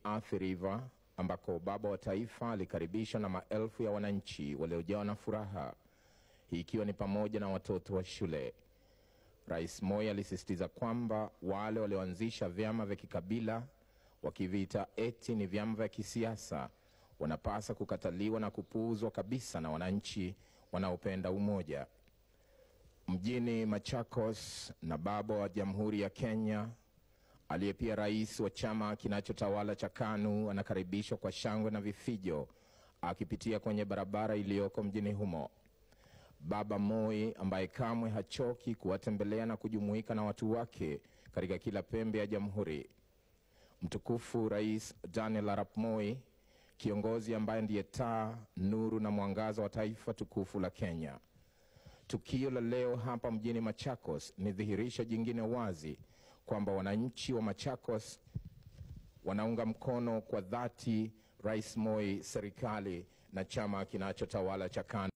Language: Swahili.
Athi River ambako baba wa taifa alikaribishwa na maelfu ya wananchi waliojawa na furaha, hii ikiwa ni pamoja na watoto wa shule. Rais Moi alisisitiza kwamba wale walioanzisha vyama vya kikabila wakiviita eti ni vyama vya kisiasa wanapasa kukataliwa na kupuuzwa kabisa na wananchi wanaopenda umoja. Mjini Machakos, na baba wa Jamhuri ya Kenya aliye pia rais wa chama kinachotawala cha KANU anakaribishwa kwa shangwe na vifijo akipitia kwenye barabara iliyoko mjini humo. Baba Moi ambaye kamwe hachoki kuwatembelea na kujumuika na watu wake katika kila pembe ya jamhuri. Mtukufu Rais Daniel Arap Moi, kiongozi ambaye ndiye taa, nuru na mwangaza wa taifa tukufu la Kenya. Tukio la leo hapa mjini Machakos ni dhihirisho jingine wazi kwamba wananchi wa Machakos wanaunga mkono kwa dhati Rais Moi, serikali na chama kinachotawala cha KANU.